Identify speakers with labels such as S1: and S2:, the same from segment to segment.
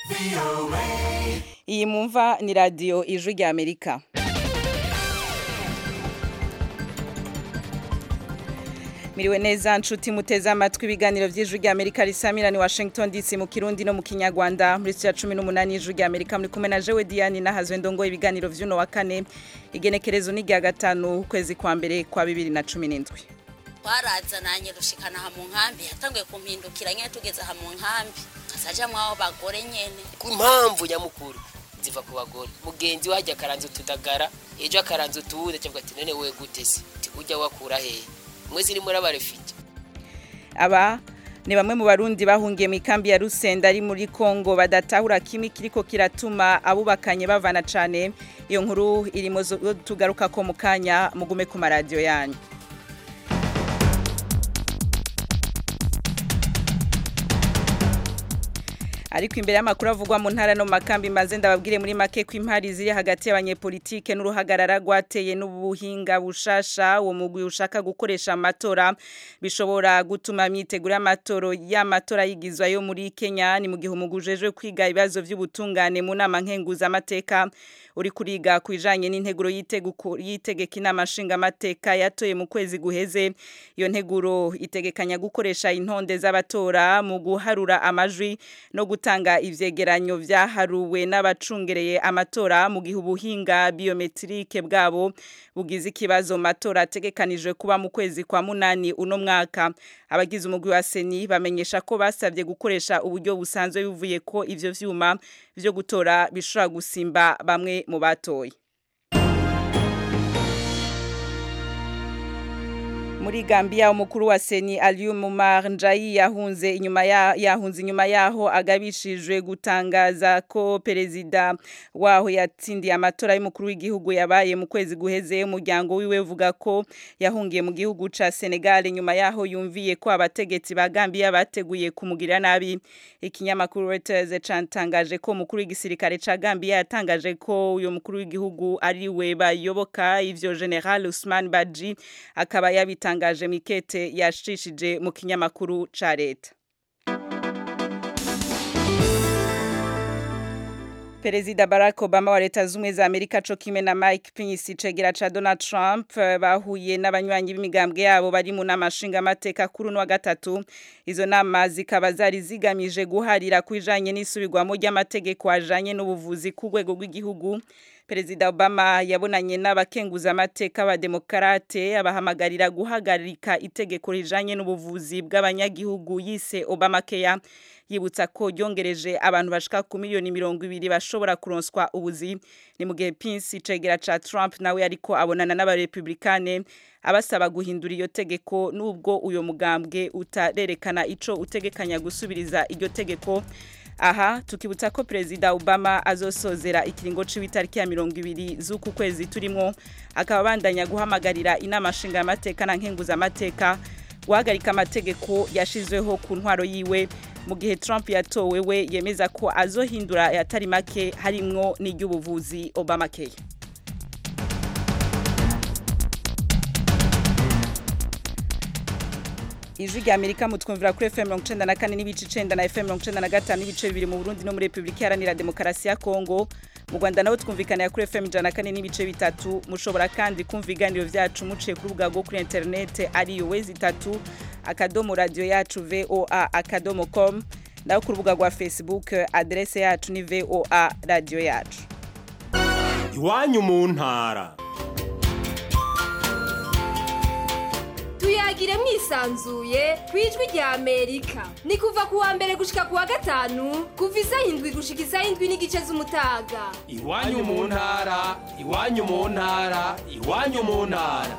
S1: iyi mumva ni radiyo ijwi rya amerika miriwe neza nshuti muteze amatwi ibiganiro by'ijwi rya amerika risamira ni washington dc mu kirundi no mu kinyarwanda muri ya cumi n'umunani y'ijwi rya amerika muri kumwe na jewe diane nahazwe ndongo ibiganiro by'uno wa kane igenekerezo ni rya gatanu ukwezi kwa mbere kwa bibiri na cumi n'indwi
S2: twarazananye rushikana aha mu nkambi yatanguye kumpindukira nyine tugeze aha mu nkambi kasaja mwabo bagore nyene
S3: ku mpamvu nyamukuru ziva ku bagore mugenzi we hajya akaranza utudagara ejo akaranza utuwude cyangwa ati none we gute se ujya wakura hehe mwe ziri muri abarefite
S1: aba ni bamwe mu barundi bahungiye mu ikambi ya rusenda ari muri kongo badatahura kimwe kiriko kiratuma abubakanye bavana cane iyo nkuru irimo tugaruka ko mu kanya mugume ku maradiyo yanyu ariko imbere y'amakuru avugwa mu ntara no makambi maze ndababwire muri make ko impari ziri hagati y'abanyepolitike n'uruhagarara rwateye n'ubuhinga bushasha uwo mugwi ushaka gukoresha amatora bishobora gutuma imyiteguro y'amatora y'amatora yigizwa yo muri Kenya ni mu gihe umugwi ujejwe kwiga ibibazo by'ubutungane mu nama nkenguzamateka uri kuriga ku ijanye n'integuro yitegeka inama nshingamateka yatoye mu kwezi guheze iyo nteguro itegekanya gukoresha intonde z'abatora mu guharura amajwi no gutanga ivyegeranyo vyaharuwe n'abacungereye amatora mu gihe ubuhinga biometrike bwabo bugize ikibazo matora ategekanijwe kuba mu kwezi kwa munani uno mwaka abagize umugwi wa seni bamenyesha ko basabye gukoresha uburyo busanzwe bivuye ko ivyo vyuma vyo gutora bishobora gusimba bamwe mu batoye muri Gambia umukuru wa Seni Aliou Mumar Njayi yahunze inyuma ya yahunze inyuma yaho agabishijwe gutangaza ko perezida waho yatsindiye amatora y'umukuru w'igihugu yabaye mu kwezi guheze umuryango wiwe uvuga ko yahungiye mu gihugu ca Senegal inyuma yaho yumviye ko abategetsi ba Gambia bateguye kumugirira nabi ikinyamakuru Reuters cantangaje ko umukuru w'igisirikare ca Gambia yatangaje ko uyo mukuru w'igihugu ari we bayoboka ivyo General Usman Badji akaba yabita yatangaje mikete yashishije mu kinyamakuru ca leta Perezida Barack Obama wa leta zumwe za Amerika co kimwe na Mike Pence cegera ca Donald Trump bahuye n'abanywanyi b'imigambwe yabo bari mu namashinga amateka kuri no gatatu izo nama zikaba zari zigamije guharira kwijanye n'isubirwamo ry'amategeko ajanye n'ubuvuzi ku rwego rw'igihugu Perezida Obama yabonanye n'abakenguza amateka ba demokrate abahamagarira guhagarika itegeko rijanye n'ubuvuzi bw'abanyagihugu yise Obamacare yibutsa ko yongereje abantu bashika ku miliyoni mirongo ibiri bashobora kuronswa ubuzi ni mu gihe Pence icegera ca Trump nawe ariko abonana n'abarepublikane abasaba guhindura iyo tegeko nubwo uyo mugambwe utarerekana ico utegekanya gusubiriza iryo tegeko aha tukibutsa ko perezida Obama azosozera ikiringo c'ibitariki ya mirongo ibiri z'uku kwezi turimo akaba bandanya guhamagarira inama nshinga amateka na nkenguza amateka guhagarika amategeko yashizweho ku ntwaro yiwe mu gihe Trump yatowe we yemeza ko azohindura yatari make harimwo n'iry'ubuvuzi Obamacare ijwi rya Amerika mutwumvira kuri FM 94 n'ibice 9 na FM 95 n'ibice bibiri mu Burundi no muri Republika Iharanira Demokarasi ya Kongo mu Rwanda naho twumvikana kuri FM 104 n'ibice bitatu mushobora kandi kumva ibiganiro vyacu muciye ku rubuga rwo kuri internet ari yo wezi itatu akadomo radio yacu VOA akadomo com naho ku rubuga rwa Facebook adresse yacu ni VOA radio yacu
S4: iwanyu mu ntara
S5: tuyagire mwisanzuye ku ijwi rya amerika ni kuva ku wa mbere gushika ku wa gatanu kuva isaha indwi gushika isaha indwi n'igice z'umutaga
S4: iwanyu mu ntara iwanyu mu ntara iwanyu mu ntara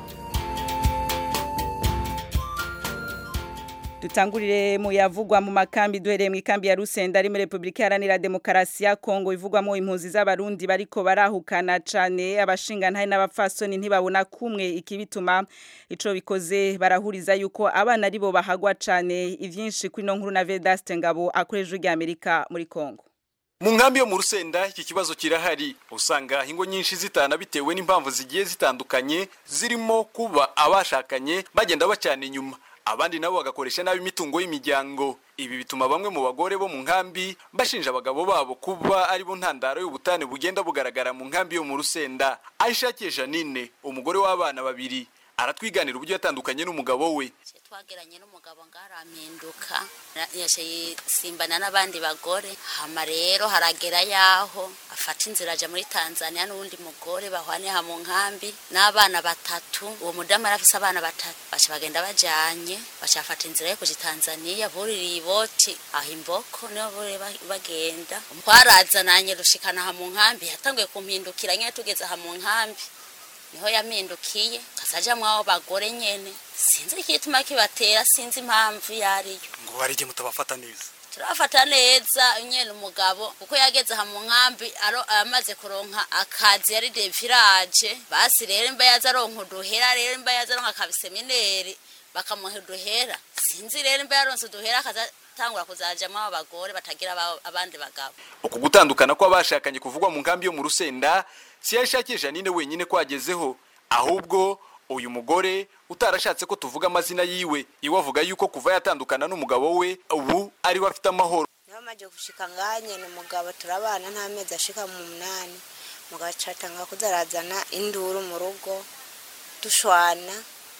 S1: dutangurire mu yavugwa mu makambi duhereye mu ikambi ya Rusenda ari muri Republika Iharanira Demokarasi ya Kongo ivugwamo impunzi z'abarundi bariko barahukana cane abashinga ntahe n'abapfasoni ntibabona kumwe ikibituma ico bikoze barahuriza yuko abana aribo bahagwa cane ivyinshi kuri no nkuru na Vedaste Ngabo akoreje rya Amerika muri Kongo
S6: mu nkambi yo mu rusenda iki kibazo kirahari usanga ingo nyinshi zitana bitewe n'impamvu zigiye zitandukanye zirimo kuba abashakanye bagenda bacana inyuma abandi nabo bagakoresha nabi imitungo y'imiryango ibi bituma bamwe mu bagore bo mu nkambi bashinja abagabo babo kuba ari bo ntandaro y'ubutane bugenda bugaragara mu nkambi yo mu rusenda ayishakiye janine umugore w'abana babiri aratwiganira uburyo yatandukanye n'umugabo we
S2: twageranye n'umugabo ngarampinduka yaciye simbana n'abandi bagore hama rero haragera yaho afata inzira aja muri tanzania n'uwundi mugore bahwaniye mu nkambi n'abana batatu uwo mudamu yari afise abana batatu baca bagenda bajanye baca bafata inzira yo kuja tanzania buririye iboti aho imboko niho buriye bagenda twarazananye rushikana aha mu nkambi yatanguye kumpindukira nyene tugeze aha mu nkambi niho yamindukiye kasaja mwabo bagore nyene sinzi ikituma kibatera sinzi impamvu yariyo
S7: ngo hari igihe mutabafata neza
S2: turafata neza nyene umugabo kuko yageze aha mu nkambi amaze kuronka akazi yari de village basi rero imba yaza aronka uduhera rero imba yaza aronka akabisemineri bakamuha uduhera sinzi rero imba yaronse uduhera akazatangura kuzajamwo abo bagore batagira abandi bagabo
S6: uku gutandukana kw'abashakanye kuvugwa mu nkambi yo mu rusenda si yashakiye janine wenyine kwagezeho ahubwo uyu mugore utarashatse ko tuvuga amazina yiwe iwe avuga yuko kuva yatandukana n'umugabo we ubu ariwe afite amahoro
S8: niba amaze gushika nganye ni umugabo turabana nta mezi ashika mu munani mugabo acatanga kuzarazana induru mu rugo dushwana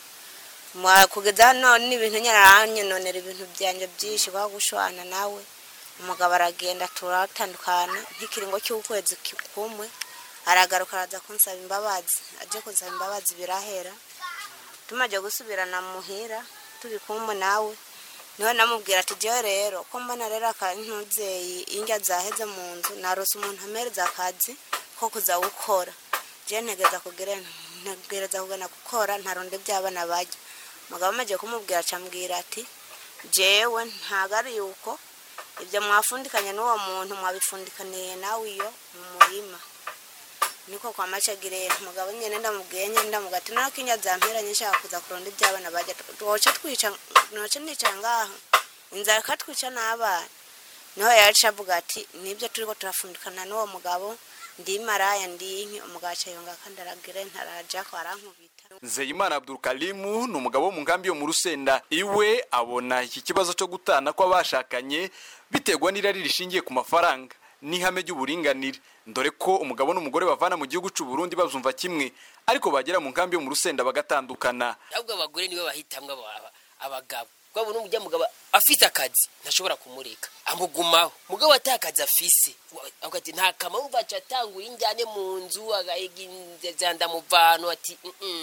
S8: kugeza none n'ibintu nyaranyononera ibintu byanje byinshi kwa gushwana nawe umugabo aragenda turatandukana nk'ikiringo cy'ukwezi kumwe aragaruka araza kunsaba imbabazi aje kunsaba imbabazi birahera tumaze gusubirana muhira turi kumwe nawe niho namubwira ati jewe rero ko mbona rero akantubyeyi indya zaheze mu nzu narose umuntu amereza akazi ko kuza gukora jewe ntegereza kugira ntegereza kugana gukora ntaronde by'abana bajya umugabo amaze kumubwira acambwira ati jewe ntago ari yuko ibyo mwafundikanye n'uwo muntu mwabifundikaniye nawe iyo mu murima niko kwa macagire umugabo nyene ndamubwiye nyene ndamuga ati nako inya zamperanye nshaka kuza kuronda iby'abana bajya twoca twica noca nicara ngaho inzara katwica n'abana niho yaca avuga ati nibyo turiko turafundikana n'uwo mugabo ndi maraya ndi inki umugabo aca yonga kandi aragire ntaraja ko arankubita
S6: nzeyimana abdurukalimu ni umugabo wo mu nkambi yo mu rusenda iwe abona iki kibazo cyo gutana kw'abashakanye biterwa n'irari rishingiye ku mafaranga n'ihame ry'uburinganire dore ko umugabo n'umugore bavana mu gihugu cy'u Burundi bazumva kimwe ariko bagera mu nkambi yo mu rusenda bagatandukana
S3: ahubwo abagore nibo bahitamwo abagabo kwabo n'umujya mugabo afite akazi ntashobora kumureka amugumaho mugabo atakazi afise ati nta kamaro baca atangura injyane mu nzu agahiga mu vantu ati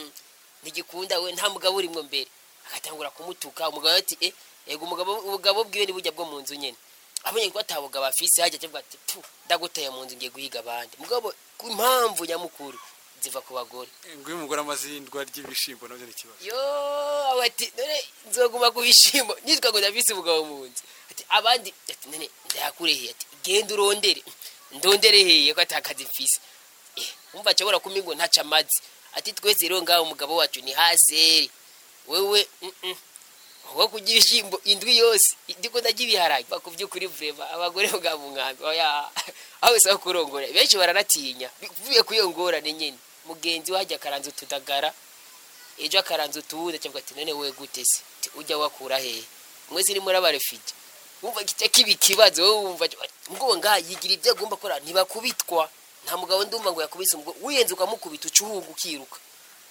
S3: ntigikunda we nta mugabo urimwo mbere agatangura kumutuka umugabo ati eh ego umugabo ubugabo bwiwe ni burya bwo mu nzu nyene abonye ko atabugabo afise hajya avuga ati tu ndaguteye mu nzu ngiye guhiga abandi mugabo ku impamvu nyamukuru ziva ku bagore
S7: ngo uyu mugore amaze indwara ry'ibishimbo nabyo ni ikibazo
S3: yo ati none nzoguma ku bishimbo nitwa ngo ndafise umugabo mu nzu ati abandi ati none ndayakureheye ati genda urondere ndondere heye ko atakazi mfise eh umva cyabora kumi ngo ntaca amazi ati twese rero ngaho umugabo wacu ni haseri wewe mm -mm. wo kugira ibishimbo indwi yose ndiko ndarya ibiharage bako by'ukuri vrema abagore bwa mu nkambi oya aho wese aho kurongora benshi baranatinya bivuye kuyo ngorane nyene mugenzi wajya akaranza utudagara ejo akaranza utuwuda cyangwa ati none we gute se ujya wakura hehe mwese ni muri abarefije wumva kijya kiba ikibazo wowe wumva ngo ngaha yigira ibyo agomba gukora ntibakubitwa nta mugabo ndumva ngo yakubise umugore wiyenze ukamukubita ucuhunga ukiruka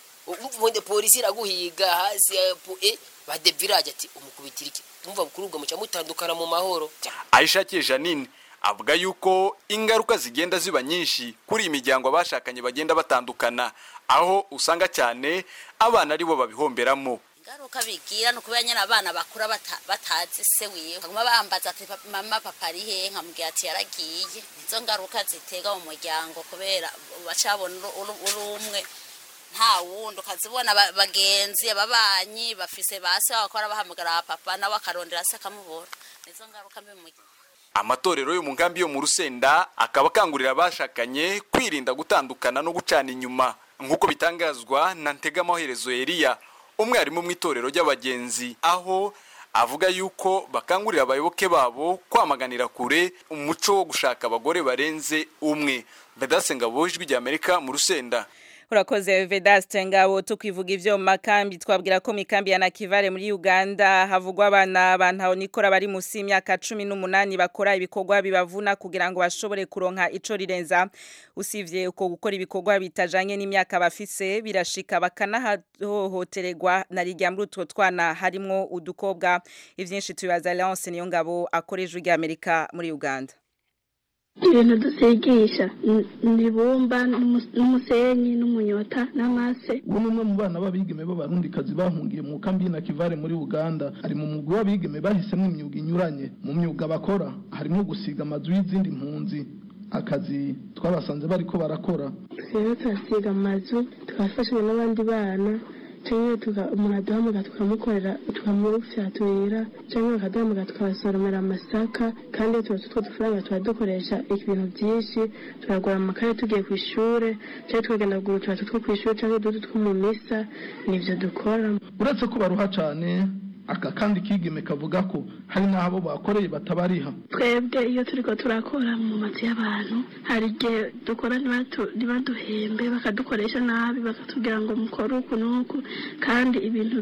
S3: umva polisi iraguhiga hasi eh bade village ati umukubitira iki umva bukurubwa muca mutandukana mu mahoro
S6: ayishakiye janine avuga yuko ingaruka zigenda ziba nyinshi kuri iyi miryango abashakanye bagenda batandukana aho usanga cyane abana aribo babihomberamo
S2: ingaruka bigira ni ukubera nyine abana bakura batazi se wiwe baguma bambaza ati mama papa ari hehe nkamubwira ati yaragiye nizo ngaruka zitega mu muryango kubera bacabona uri umwe nta wundi ukazibona bagenzi ababanyi bafise basi bakora bahamagara papa nawe akarondera se akamubona nizo ngaruka mbi mu
S6: amatorero yo mu nkambi yo mu rusenda akaba akangurira abashakanye kwirinda gutandukana no gucana inyuma nk'uko bitangazwa na ntegamaherezo Eliya umwarimu mu itorero ry'abagenzi aho avuga yuko bakangurira abayoboke babo kwamaganira kure umuco wo gushaka abagore barenze umwe bedase ngabo ijwi ry'amerika mu rusenda
S1: urakoze vedaste ngabo tukwivuga ivyo mu makambi twabwira ko mikambi ya nakivale muri uganda havugwa abana bantaho nikora bari musi y'imyaka cumi n'umunani bakora ibikorwa bibavuna kugira ngo bashobore kuronka ico rirenza usivye uko gukora ibikorwa bitajanye n'imyaka bafise birashika bakanahohotererwa na rirya muri utwo twana harimwo udukobwa ivyinshi tubibaza leonce niyo ngabo akorejwe ry'amerika muri uganda
S9: ibintu dusigisha ibumba n'umusenyi n'umunyota n'amase
S10: ubu ni umwe mu bana b'abigeme b'abarundikazi bahungiye mu kambi y'inakivare muri uganda ari mu mugwi w'abigeme bahisemo imyuga inyuranye mu myuga bakora harimo gusiga amazu y'izindi mpunzi akazi twabasanze bariko barakora
S9: rero turasiga amazu tugafashanya n'abandi bana cyangwa umuntu aduhamagara tukamukorera tukamufyaturira cyangwa bakaduhamagara tukabasoromera amasaka kandi tuba tutwo dufaranga tuba dukoresha ibintu byinshi turagura amakaye tugiye ku ishuri cyangwa tukagenda kugura utubati two ku ishuri cyangwa uduti two mu misa nibyo dukora
S10: uretse ko baruha cyane aka kandi kigeme kavuga ko hari n'abo bakoreye batabariha
S9: twebwe iyo turiko turakora mu mazu y'abantu hari igihe dukora ntibaduhembe bakadukoresha nabi bakatubwira ngo mukore uku n'uku kandi ibintu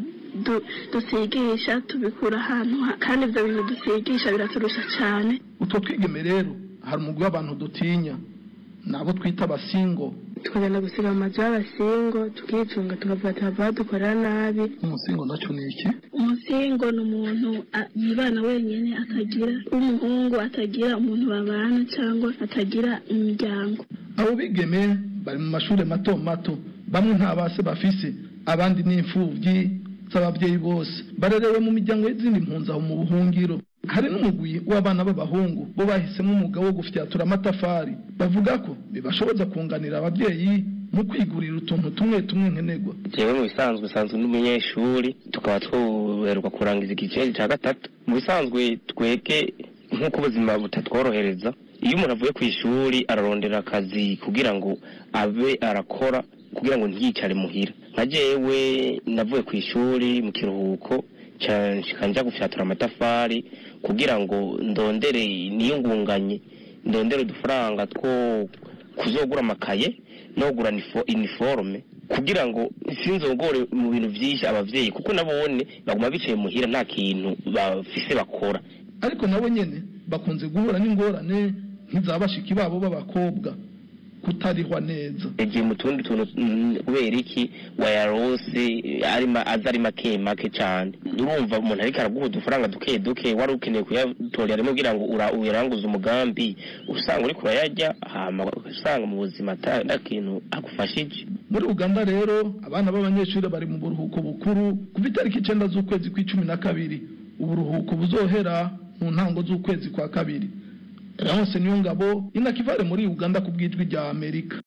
S9: dusigisha tubikura ahantu kandi ibyo bintu dusigisha biraturusha cyane
S10: utwo twigeme rero hari umugwi w'abantu dutinya nabo twita abasingo
S9: tukagenda gusiga amazu y'abasingo tukicunga tukavuga ati bava badukorera nabi
S10: umusingo nacyo ni iki
S9: umusingo ni umuntu yibana wenyine atagira w'umuhungu atagira umuntu babana cyangwa atagira imiryango
S10: abo bigeme bari mu mashuri mato mato bamwe nta base bafise abandi ni imfubyi z'ababyeyi bose barerewe mu miryango y'izindi mpunzi aho mu buhungiro hari n'umugwi w'abana b'abahungu bo bahisemo umwuga wo gufyatura amatafari bavuga ko bibashoboza kunganira ababyeyi mu kwigurira utuntu tumwe tumwe nkenerwa
S11: jewe mu bisanzwe usanzwe n'umunyeshuri tukaba twoherwa kurangiza igiceri cya gatatu mu bisanzwe twebwe nk'uko ubuzima butatworohereza iyo umuntu avuye ku ishuri ararondera akazi kugira ngo abe arakora kugira ngo ntiyicare muhira nka jewe navuye ku ishuri mu kiruhuko njya gufyatura amatafari kugira ngo ndondere niyungunganye ndondere udufaranga two kuzogura amakaye no kugura iniforume kugira ngo sinzogore mu bintu byinshi ababyeyi kuko nabone baguma bicaye muhira nta kintu bafise bakora
S10: ariko nabo nyene bakunze guhura n'ingorane nk'izabashiki babo b'abakobwa kutarihwa neza
S11: yagiye mu tundi tuntu kubera iki wayarose aza ari make make cyane urumva umuntu ariko araguha udufaranga duke duke wari ukeneye kuyatorera rimwe kugira ngo uyaranguze umugambi usanga uriko urayarya hama usanga mu buzima ata kintu agufashije
S10: muri uganda rero abana b'abanyeshuri bari mu buruhuko bukuru kuva itariki icenda z'ukwezi kw'icumi na kabiri uburuhuko buzohera mu ntango z'ukwezi kwa kabiri Leonce Niyongabo inakivale muri Uganda ku bwijwi rya Amerika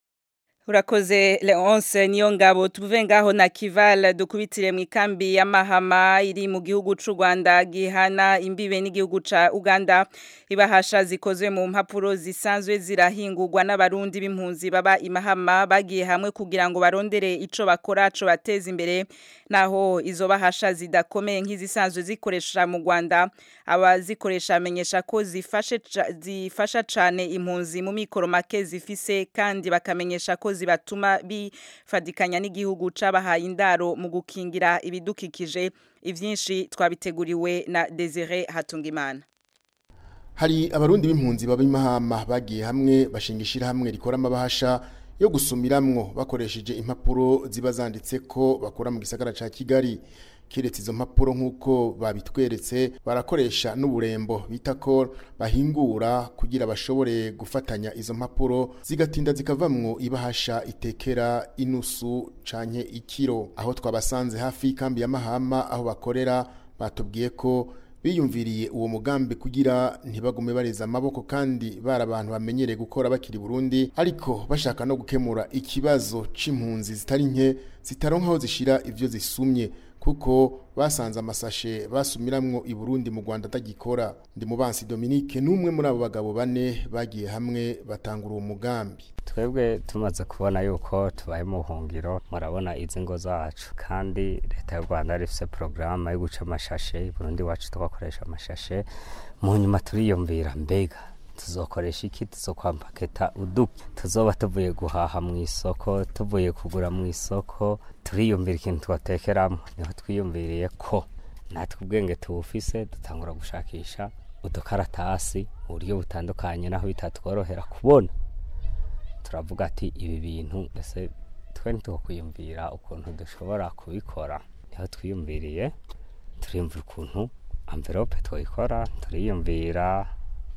S1: Urakoze Leonce niyo ngabo tuvuve ngaho na Kival dukubitire mu ikambi ya Mahama iri mu gihugu c'u Rwanda gihana imbibe n'igihugu ca Uganda ibahasha zikozwe mu mpapuro zisanzwe zirahingurwa n'abarundi b'impunzi baba imahama bagiye hamwe kugira ngo barondere ico bakora co bateza imbere naho izo bahasha zidakomeye nk'izisanzwe zikoresha mu Rwanda abazikoresha amenyesha ko zifashe zifasha cane impunzi mu mikoro make zifise kandi bakamenyesha ko zibatuma bifadikanya n'igihugu c'abahaye indaro mu gukingira ibidukikije ivyinshi twabiteguriwe na Desire Hatungimana
S12: hari abarundi b'impunzi baba imahama bagiye hamwe bashinga hamwe rikora amabahasha yo gusumiramwo bakoresheje impapuro ziba zanditse ko bakora mu gisagara ca Kigali kiretse izo mpapuro nk'uko babitweretse barakoresha n'uburembo bita ko bahingura kugira bashobore gufatanya izo mpapuro zigatinda zikavamwo ibahasha itekera inusu canke ikiro aho twabasanze hafi y'ikambi ya Mahama aho bakorera batubwiye ko biyumviriye uwo mugambi kugira ntibagume bareza amaboko kandi bari abantu bamenyereye gukora bakiri Burundi ariko bashaka no gukemura ikibazo c'impunzi zitari nke zitaronka aho zishira ivyo zisumye kuko basanze amasashe basumiramwo i Burundi mu Rwanda atagikora ndi mubansi Dominique numwe muri abo bagabo bane bagiye hamwe batangura uwo mugambi
S13: twebwe tumaze kubona yuko tubaye mu buhungiro murabona izi ngo zacu kandi leta y'u Rwanda rifise porogaramu yo guca amashashe i Burundi wacu tugakoresha amashashe mu nyuma turiyumvira mbega tuzokoresha iki tuzokwambaketa uduke tuzoba tuvuye guhaha mu isoko tuvuye kugura mu isoko turiyumvira ikintu twatekeramo niho twiyumviriye ko natwe ubwenge tuwufise dutangura gushakisha udukaratasi mu buryo butandukanye naho bitatworohera kubona turavuga ati ibi bintu ese twe ntitukwiyumvira ukuntu dushobora kubikora niho twiyumviriye turiyumvira ukuntu amverope twayikora turiyumvira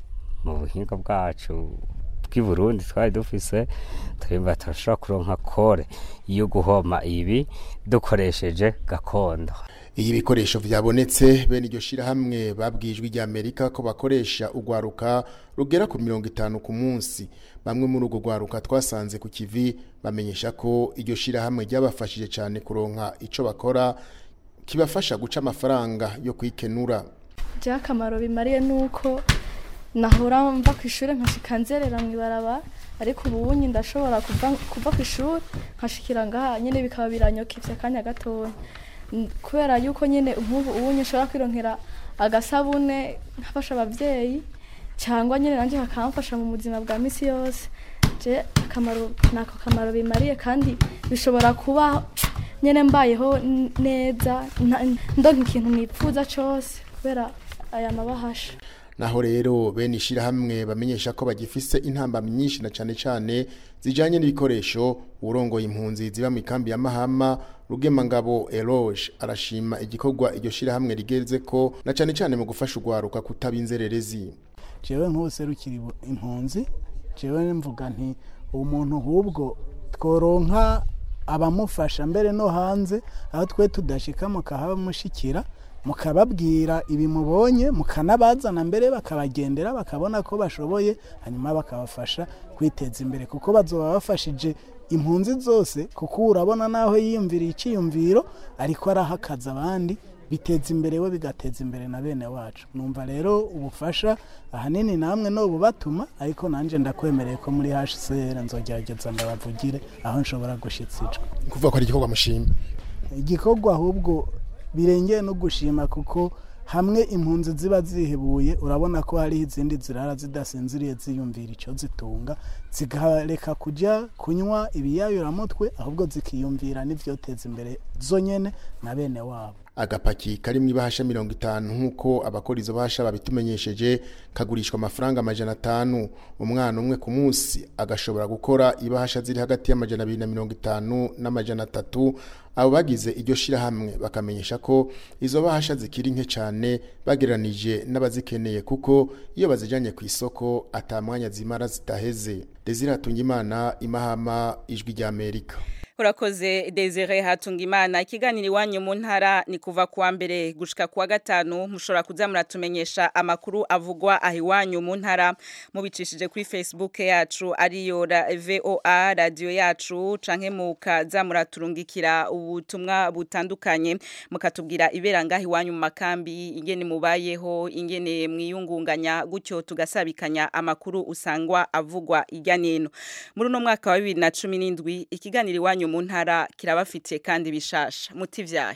S13: mu buhinga bwacu bw'i Burundi twari dufise turiyumvira turashobora kuronka kore yo guhoma ibi dukoresheje gakondo
S12: iyo ibikoresho byabonetse bene iryo shyirahamwe babwijwe rya amerika ko bakoresha urwaruka rugera ku mirongo itanu ku munsi bamwe muri urwo rwaruka twasanze ku kivi bamenyesha ko iryo shyirahamwe ryabafashije cyane kuronka icyo bakora kibafasha guca amafaranga yo kwikenura
S14: akamaro bimariye ni uko nahora mva ku ishuri nkashika nzerera mu ibaraba ariko ubu unyi ndashobora kuva ku ishuri nkashikira ngaha nyine bikaba biranyokivye akanya gatoya kubera yuko nyine nk'ubu ubunye ushobora kwironkera agasabune nkafasha ababyeyi cyangwa nyine nanjye bakamfasha mu buzima bwa minsi yose je akamaro nako kamaro bimariye kandi bishobora kuba nyine mbayeho neza ndonka ikintu nipfuza cyose kubera aya mabahasha
S12: naho rero bene ishyirahamwe bamenyesha ko bagifise intamba nyinshi na cyane cyane zijyanye n'ibikoresho urongoye impunzi ziba mu ikambi ya mahama rugemangabo eroge arashima igikorwa iryo shyirahamwe rigeze ko na cyane cyane mu gufasha urwaruka kutaba inzererezi
S15: jewe nk'userukira impunzi jewe mvuga nti umuntu ahubwo tworonka abamufasha mbere no hanze aho twe tudashika mukahamushikira mukababwira ibi mubonye mukanabazana mbere bakabagendera bakabona ko bashoboye hanyuma bakabafasha kwiteza imbere kuko bazoba bafashije impunzi zose kuko urabona naho yiyumviriye icyiyumviro ariko arahakaza abandi biteza imbere we bigateza imbere na bene wacu numva rero ubufasha ahanini namwe no bubatuma ariko nanjye ndakwemereye ko muri hcr nzogerageza ndabavugire aho nshobora gushyitsijwe
S12: kuvuga ko ari igikorwa mushima
S15: igikorwa ahubwo birengeye no gushima kuko hamwe impunzi ziba zihebuye urabona ko hariho izindi zirara zidasinziriye ziyumvira icyo zitunga zikareka kujya kunywa ibiyayuramutwe ahubwo zikiyumvira n'ibyoteza imbere zonyine na bene wabo
S12: agapaki kari mu ibahasha mirongo itanu nk'uko abakora izo bahasha babitumenyesheje kagurishwa amafaranga amajana atanu umwana umwe ku munsi agashobora gukora ibahasha ziri hagati y'amajana abiri na mirongo itanu n'amajana atatu abo bagize iryo shyirahamwe bakamenyesha ko izo bahasha zikiri nke cyane bagereranije n'abazikeneye kuko iyo bazijyanye ku isoko atamwanya zimara zitaheze desire hatungimana imahama ijwi ry'amerika
S1: urakoze desire hatunga imana ikiganiro iwanyu mu ntara ni kuva kuwa mbere gushika kuwa gatanu mushobora kuza muratumenyesha amakuru avugwa aho iwanyu mu ntara mubicishije kuri facebook yacu ariyo voa radiyo yacu canke mukaza muraturungikira ubutumwa butandukanye mukatubwira ibera ngaho iwanyu mu makambi ingene mubayeho ingene mwiyungunganya gutyo tugasabikanya amakuru usangwa avugwa irya nino muri uno mwaka wa bibiri na cumi n'indwi ikiganiro iwanyu mu ntara kirabafitiye kandi bishasha muti vyahe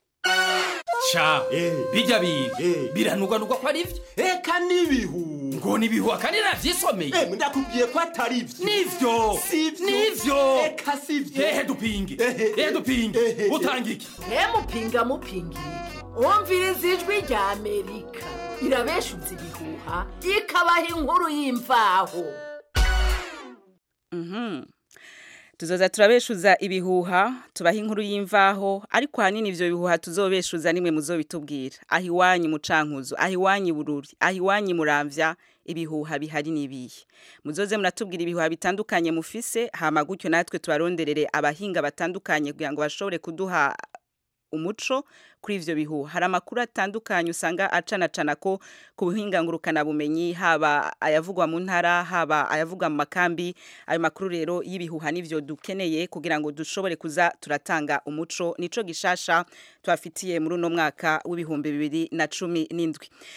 S4: sha bijya biga biranugwanugwa ko ari byo
S16: eka n'ibihu
S4: ngo nibihu kandi navyisomeye
S16: eh ndakubwiye ko atari byo
S4: nivyo
S16: sivyo
S4: nivyo
S16: eka sivyo
S4: ehe dupinge ehe dupinge utanga iki
S17: he mupinga mupinga iki umviriza ijwi rya amerika irabeshuza ibihuha ikabaha inkuru y'imvaho
S1: Mhm. tuzoza turabeshuza ibihuha tubaha inkuru y'imvaho ariko ahanini ivyo bihuha tuzobeshuza nimwe muzobitubwira aho iwanyu mucankuzo aho iwanyu bururi aho iwanyu muramvya ibihuha bihari nibihe muzoze muratubwira ibihuha bitandukanye mufise hama gutyo natwe tubaronderere abahinga batandukanye kugira ngo bashobore kuduha umuco kuri ivyo bihuha hari amakuru atandukanye usanga acanacana ko ku buhinga ngurukana bumenyi haba ayavugwa mu ntara haba ayavugwa mu makambi ayo makuru rero y'ibihuha nivyo dukeneye kugira ngo dushobore kuza turatanga umuco nico gishasha twafitiye muri uno mwaka w'ibihumbi bibiri na cumi n'indwi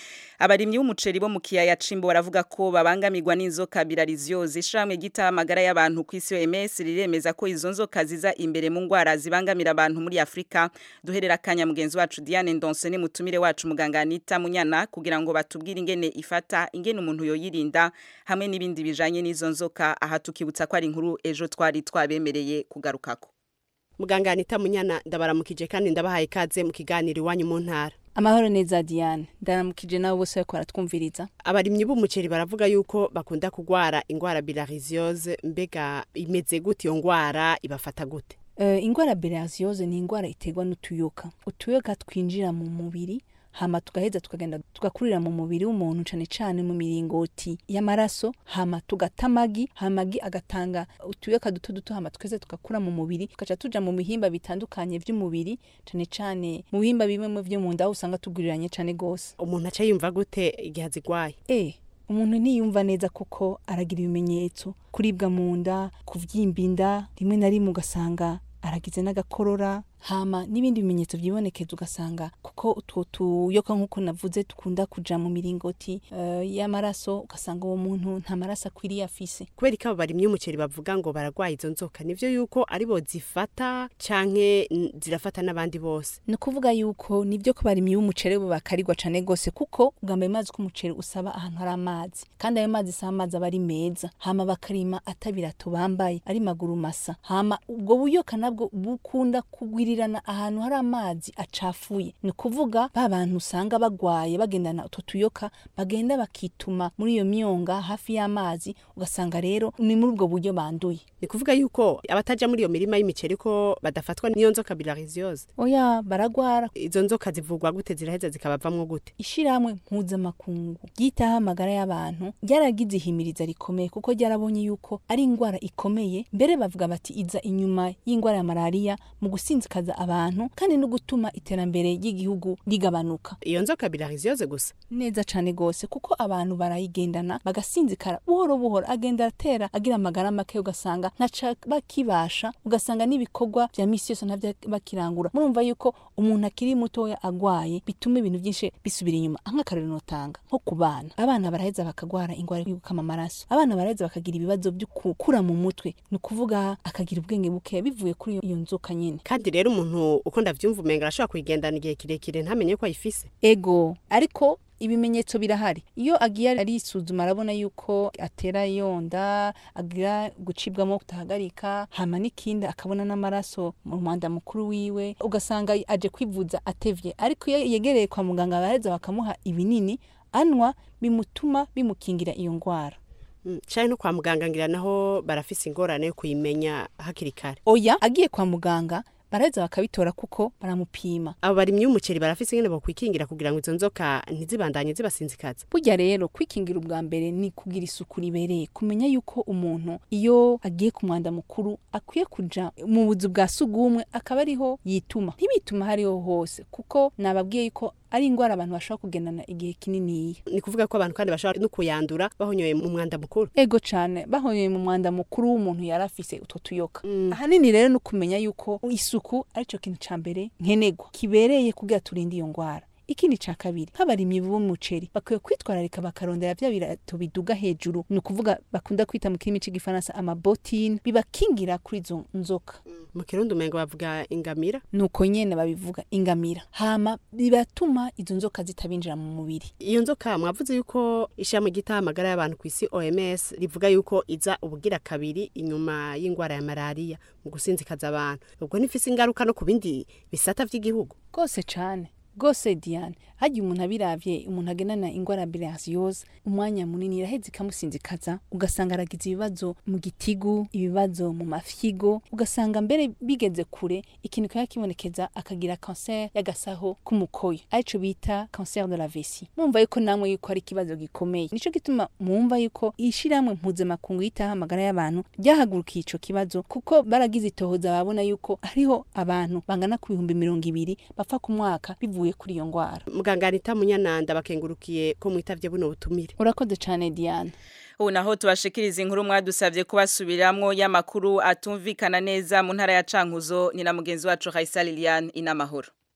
S1: abarimyi b'umuceri bo mu kiyaya cimbo baravuga ko babangamirwa n'inzoka birariziyoze ishamwe gita amagara y'abantu ku isi OMS riremeza ko izo nzoka ziza imbere mu ngwara zibangamira abantu muri Afrika duherera kanya mugenzi wacu Diane Ndonse ni mutumire wacu muganga Anita Munyana kugira ngo batubwire ingene ifata ingene umuntu yoyirinda hamwe n'ibindi bijanye n'izo nzoka aha tukibutsa ko ari inkuru ejo twari twabemereye kugarukako
S18: muganga Anita Munyana ndabaramukije kandi ndabahaye ikaze mu kiganiro iwanyu mu ntara
S19: amahoro neza Diane ndaramukije nawe bose bariko baratwumviriza
S18: abarimyi b'umuceri baravuga yuko bakunda kugwara ingwara bilharziose mbega imeze gute iyo ngwara ibafata gute
S19: uh, ingwara bilharziose ni ingwara iterwa n'utuyoka utuyoka twinjira mu mubiri hama tugaheza tukagenda tugakurira mu mubiri w'umuntu cane cane mu miringoti y'amaraso hama tugata amagi amagi agatanga utuyoka duto duto hama twese tugakura mu mubiri tugaca tuja mu bihimba bitandukanye vy'umubiri cane cane mu bihimba bimwe vyo mu nda usanga tuguriranye cane gose
S18: umuntu aca yumva gute igihe azigwaye
S19: eh umuntu ntiyumva neza kuko aragira ibimenyetso kuribwa mu nda kuvyimba inda rimwe na rimwe ugasanga aragize n'agakorora hama n'ibindi bimenyetso vyibonekeza ugasanga kuko utwo tuyoka nk'uko navuze dukunda kuja mu miringoti uh, y'amaraso ugasanga uwo muntu nta maraso akwiriye afise
S18: kubera ko abo barimyi umuceri bavuga ngo baragwaye izo nzoka nivyo yuko aribo zifata canke zirafata n'abandi bose
S19: ni ukuvuga yuko nivyo ko barimyi b'umuceri bo bakarigwa cane gose kuko ubwa mbere mazi ko umuceri usaba ahantu hari amazi kandi ayo mazi si amazi aba ari meza hama bakarima atabirato bambaye ari maguru masa hama ubwo buyoka nabwo bukunda kugwira kugirirana ahantu hari amazi acafuye ni ukuvuga ba bantu usanga bagwaye bagendana utwo tuyoka bagenda bakituma muri iyo myonga hafi y'amazi ugasanga rero ni muri ubwo buryo banduye
S18: ni kuvuga yuko abataja muri iyo mirima y'imiceri ko badafatwa n'iyo nzoka bilharziose
S19: oya baragwara
S18: izo nzoka zivugwa gute ziraheza zikabavamwo gute
S19: ishiramwe mpuzamakungu ryitaho amagara y'abantu ryaragize ihimiriza rikomeye kuko ryarabonye yuko ari ingwara ikomeye mbere bavuga bati iza inyuma y'ingwara ya malariya mu gusinzikaza abantu kandi no gutuma iterambere ry'igihugu rigabanuka
S18: iyo nzoka bilharziose gusa
S19: neza cane gose kuko abantu barayigendana bagasinzikara buhoro buhoro agenda atera agira amagara make ugasanga ntaca bakibasha ugasanga n'ibikorwa vya misi yose ntavyo bakirangura murumva yuko umuntu akiri mutoya agwaye bituma ibintu vyinshi bisubira inyuma nk'akarero notanga nko ku bana abana baraheza bakagwara ingwara yo gukama amaraso abana baraheza bakagira ibibazo vyo gukura mu mutwe ni ukuvuga akagira ubwenge buke bivuye kuri iyo nzoka nyene
S18: kandi rero umuntu uko ndavyumva umenga arashobora kuyigendana igihe kirekire ntamenye ko ayifise
S19: ego ariko ibimenyetso birahari iyo agiye arisuzuma arabona yuko atera yonda agira gucibwamo kutahagarika hama n'ikindi akabona n'amaraso mu mwanda mukuru wiwe ugasanga aje kwivuza atevye ariko iyo yegereye kwa muganga baraheza bakamuha ibinini anwa bimutuma bimukingira iyo ngwara
S18: cyane no kwa muganga ngira naho barafise ingorane yo kuyimenya hakiri kare
S19: oya agiye kwa muganga baraheza bakabitora kuko baramupima
S18: abo barimyi b'umuceri barafise ingene bokwikingira kugira ngo izo nzoka ntizibandanye zibasinzikaza
S19: burya rero kwikingira ubwa mbere ni kugira isuku ribereye kumenya yuko umuntu iyo agiye ku mwanda mukuru akwiye kuja mu buzu bwa sugumwe akaba ariho yituma ntibituma hariho hose kuko nababwiye yuko ari ingwara abantu bashobora kugendana igihe kininiya
S18: ni kuvuga ko abantu kandi bashobora no kuyandura bahonyoye mu mwanda mukuru
S19: ego cane bahonyoye mu mwanda mukuru w'umuntu yari afise utwo tuyoka ahanini rero no kumenya yuko isuku arico kintu ca mbere nkenegwa kibereye kugira turinde iyo ngwara ikindi ca kabiri nk'abarimyi b'umuceri bakwiye kwitwararika bakarondera vya birato biduga hejuru ni ukuvuga bakunda kwita mu kirimi c'igifaransa amabotine bibakingira kuri izo nzoka
S18: mu kirundi umengo bavuga ingamira
S19: nuko nyene babivuga ingamira hama bibatuma izo nzoka zitabinjira mu mubiri
S18: iyo nzoka mwavuze yuko ishami gitaha amagara y'abantu ku isi OMS rivuga yuko iza ubugira kabiri inyuma y'ingwara ya malariya mu gusinzikaza abantu ubwo nifise ingaruka no ku bindi bisata vy'igihugu
S19: rwose cane rwose diane hagiye umuntu abiravye umuntu agendana ingwara ya bilharziose umwanya munini iraheza ikamusinzikaza ugasanga aragize ibibazo mu gitigu ibibazo mu mafyigo ugasanga mbere bigeze kure ikintu kaba kibonekeza akagira cancer y'agasaho k'umukoyo arico bita cancer de la vessie mumva yuko namwe yuko ari ikibazo gikomeye nico gituma mumva yuko ishiramwe mpuzamakungu yitaho amagara y'abantu ryahagurukiye ico kibazo kuko baragize itohoza babona yuko hariho abantu bangana ku bihumbi mirongo ibiri bapfa ku mwaka bivuye kuri iyo ngwara
S18: muganga Anita Munyananda bakengurukiye ko mwitavye buno butumire
S19: urakoze cane Diane
S1: ubu naho tubashikiriza inkuru mwadusabye kubasubiramwo y'amakuru atumvikana neza mu ntara ya Cankuzo ni na mugenzi wacu Raisa Liliane inamahoro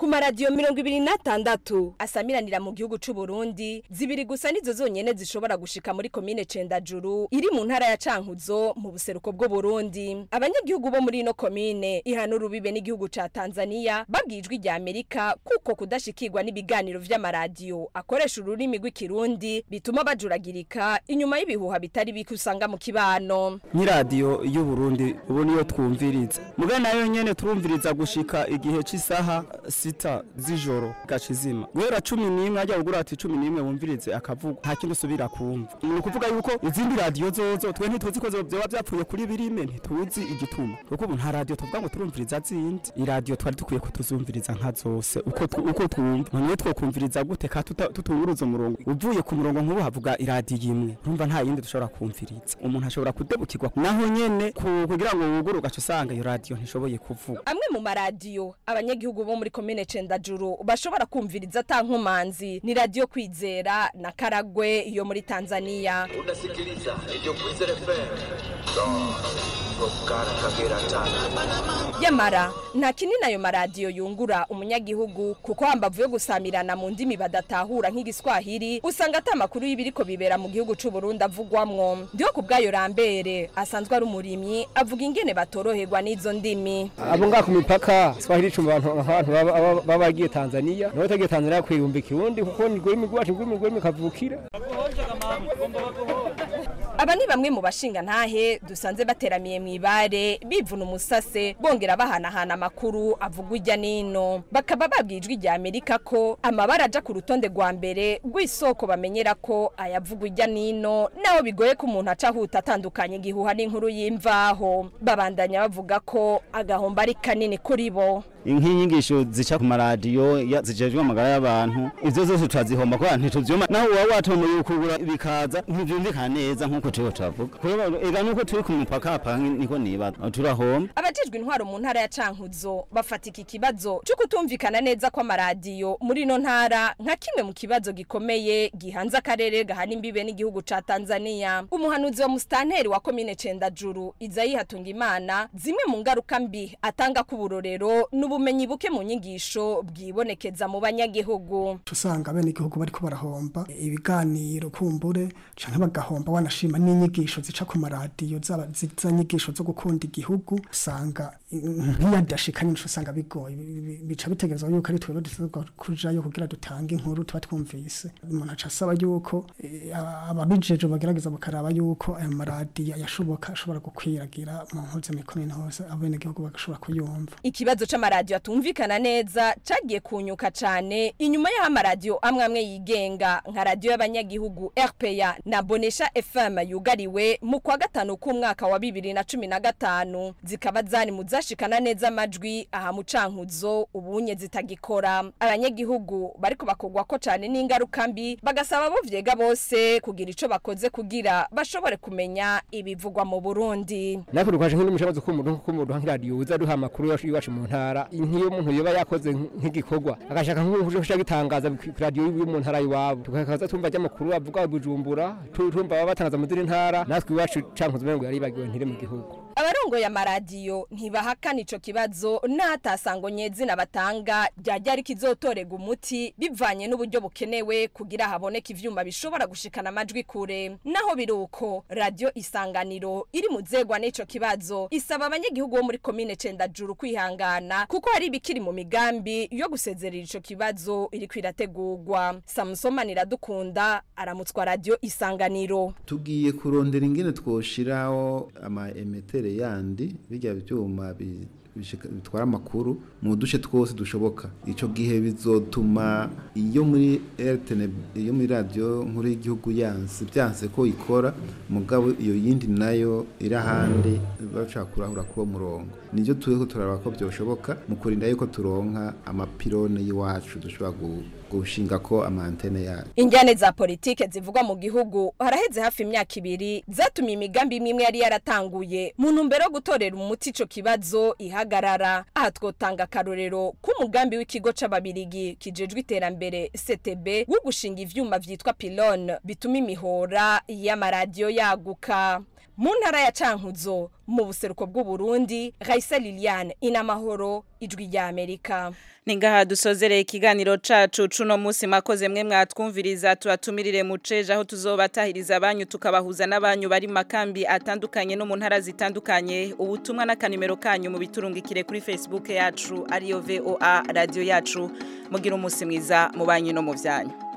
S20: ku maradiyo mirongo ibiri n'atandatu asamiranira mu gihugu c'u Burundi zibiri gusa nizo zonyene zishobora gushika muri komine Cendajuru iri mu ntara ya Cankuzo mu buseruko bw'u Burundi abanyagihugu bo muri ino komine ihana urubibe n'igihugu ca Tanzania babwijwe rya Amerika kuko kudashikirwa n'ibiganiro vy'amaradiyo akoresha ururimi rw'ikirundi bituma bajuragirika inyuma y'ibihuha bitari bike usanga mu kibano
S21: nk'iradiyo y'u Burundi ubu niyo twumviriza muga nayo nyene turumviriza gushika igihe c'isaha sita z'ijoro gacizima guhera cumi n'imwe ajya kugura ati cumi n'imwe wumvirize akavuga nta kindi usubira kumva ni ukuvuga yuko izindi radiyo zozo twe ntituzi ko vyoba vyapfuye kuri birime ntituzi igituma kuko ubu nta radiyo tuvuga ngo turumviriza zindi iradiyo twari dukwiye kutuzumviriza nka zose uko tu- uko twumva none twokumviriza gute ka tuta- tutunguruza umurongo uvuye ku murongo nk'ubu havuga iradiyo imwe urumva nta yindi dushobora kumviriza umuntu ashobora kudebukirwa naho nyene ku- kugira ngo wugure ugaca usanga iyo radiyo ntishoboye kuvuga
S20: amwe mu maradiyo abanyagihugu bo muri komine Cendajuru bashobora kumviriza atankumanzi ni radiyo kwizera na karagwe yo muri Tanzania
S22: unasikiliza Radio Kwizera FM. Oscar Kagera Tana.
S20: yamara nta kinini ayo maradiyo yungura umunyagihugu kuko hambavu yo gusamirana mu ndimi badatahura nk'igiswahili usanga ata makuru y'ibiriko bibera mu gihugu c'u Burundi avugwamwo ndiho ku bwayo rambere asanzwe ari umurimyi avuga ingene batoroherwa n'izo ndimi
S23: abo ngaha ku mipaka swahili icumba abantu abantu baba- baba baba bagiye tanzania nawe utagiye tanzania kwiyumva ikirundi kuko ni rwimi rwacu rwimi rwimi kavukira
S20: aba ni bamwe mu bashinga ntahe dusanze bateramiye mu ibare bivuna umusase bongera bahanahana amakuru avugwa ijya n'ino bakaba babwijwe ijya amerika ko amabara aja ku rutonde rwa mbere rw'isoko bamenyera ko ayavugwa ijya n'ino naho bigoye ko umuntu aca ahuta atandukanye igihuha n'inkuru y'imvaho babandanya bavuga ko agahombo ari kanini kuri bo
S24: nk'inyigisho zica ku maradiyo ya- zijejwe amagara y'abantu ivyo zose turazihomba kubera ntituvyuma naho uba watomeye ukugura bikaza ntivyumvikana neza nk'uko turiho turavuga kubera ega nuko turi ku mupaka hapa niko nibaza turahomba
S20: abajejwe intwaro mu ntara ya cankuzo bafata iki kibazo cyo kutumvikana neza kw'amaradiyo muri ino ntara nka kimwe mu kibazo gikomeye gihanze akarere gahana imbibe n'igihugu ca tanzania umuhanuzi wa musitanteri wa komine cendajuru izayi hatungimana zimwe mu ngaruka mbi atanga k'uburorero n'ubumenyi buke mu nyigisho bwibonekeza mu banyagihugu
S25: usanga bene igihugu bariko barahomba ibiganiro kumbure canke bagahomba wanashima n'inyigisho zica ku maradiyo zaba ziza nyigisho zo gukunda igihugu usanga nk'iyadashika nyinshi usanga bigoye Bi- bi- bica bitegerezwa yuko ari twebwe dutezwa kujayo kugira dutange inkuru tuba twumvise umuntu aca asaba yuko eh, aba- ababijeje bagerageza bakaraba yuko ayo maradiyo yashoboka ashobora gukwiragira mu mpuzamikorere hose abene igihugu bagashobora kuyumva
S20: ikibazo c'amaradiyo atumvikana neza cagiye kunyuka cane inyuma y'aho amaradiyo amwe amwe yigenga nka radiyo y'abanyagihugu rpa na bonesha fm yugariwe mu kwa gatanu k'umwaka wa bibiri na cumi na gatanu zikaba zari mu zashikana neza amajwi aha mu cankuzo ubunye zitagikora abanyagihugu bariko bakogwako cane n'ingaruka mbi bagasaba abo vyega bose kugira ico bakoze kugira bashobore kumenya ibivugwa mu burundi
S23: natwe dukaje nk'undi mushabazo k'umuntu k'umuntu nk'iradiyo uza duha amakuru yacu iwacu mu ntara nk'iyo umuntu yoba yakoze nk'igikorwa agashaka nk'uja gitangaza ku radiyo yo mu ntara iwabo tukakaza tumva ry'amakuru avuga bujumbura tu- tumva baba batangaza mu zindi ntara natwe iwacu cankuzo umengo yaribagiwe ntire mu gihugu
S20: abarongoye amaradiyo ntibahakana ico kibazo n'ahatasango nyezina batanga ryajya ari kizotorega umuti bivanye n'uburyo bukenewe kugira haboneke ivyuma bishobora gushikana amajwi kure naho biri uko radiyo isanganiro iri mu zegwa n'ico kibazo isaba abanyagihugu bo muri komine cendajuru kwihangana kuko hari ibikiri mu migambi yo gusezerera ico kibazo iriko irategurwa samusomani iradukunda aramutswa radiyo isanganiro
S26: tugiye kurondera ingene twoshiraho ama emetere yandi bijya byuma bi- bishika- bitwara amakuru mu duce twose dushoboka ico gihe bizotuma iyo muri RTN iyo muri radio nkuru y'igihugu yanse byanse ko ikora mugabo iyo yindi nayo iri ahandi bashaka kurahura kuwo murongo nivyo turiko turaraba ko byoshoboka mu kurinda yuko turonka amapirone y'iwacu dushobora gu- gushinga ko amantene yacu
S20: Injyane za politike zivugwa mu gihugu haraheze hafi imyaka ibiri zatumye imigambi imwe imwe yari yaratanguye mu ntumbero yo gutorera umuti ico kibazo ihagarara aha twotanga akarorero k'umugambi w'ikigo c'ababirigi kijejwe iterambere CTB wo gushinga ivyuma vyitwa pylone bituma imihora y'amaradiyo yaguka mu ntara ya cankuzo mu buseruko bw'uburundi raisa liliane inamahoro ijwi rya amerika
S1: Ningaha dusozereye ikiganiro cacu cuno musi mwakoze mwe mwatwumviriza turatumirire muceje aho tuzobatahiriza abanyu tukabahuza n'abanyu bari mu makambi atandukanye no mu ntara zitandukanye ubutumwa n'akanimero kanyu mu biturungikire kuri Facebook yacu ariyo VOA radio yacu mugira umusi mwiza mu banyu no mu vyanyu